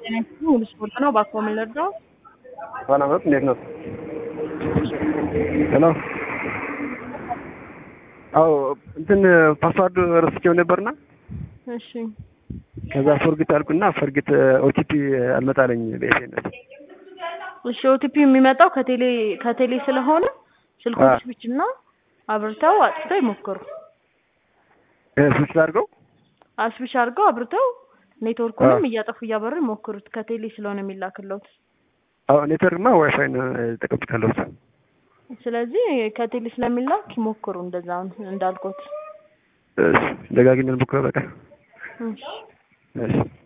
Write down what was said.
ሙሉ ስፖርት ነው። እባክዎ ምን ልርዳው? ሰላም ነው። እንዴት ነው? ሄሎ። አዎ እንትን ፓስዋርድ ረስቼው ነበርና እሺ ከዛ ፎርግት አልኩና ፎርግት ኦቲፒ አልመጣለኝ በኤስኤምኤስ። እሺ ኦቲፒ የሚመጣው ከቴሌ ከቴሌ ስለሆነ ስልኩን አዎ። ስዊች እና አብርተው አጥፍተው ይሞክሩ። ስዊች አድርገው አስዊች አድርገው አብርተው ኔትወርኩንም እያጠፉ እያበሩ ይሞክሩት። ከቴሌ ስለሆነ የሚላክለት። አዎ ኔትወርክማ ዋይፋይ ነው ተቀብቻለሁ። ስለዚህ ከቴሌ ስለሚላክ ይሞክሩ። እንደዛ እንዳልኩት። እሺ ደጋግሜ ልሞክረው በቃ። እሺ እሺ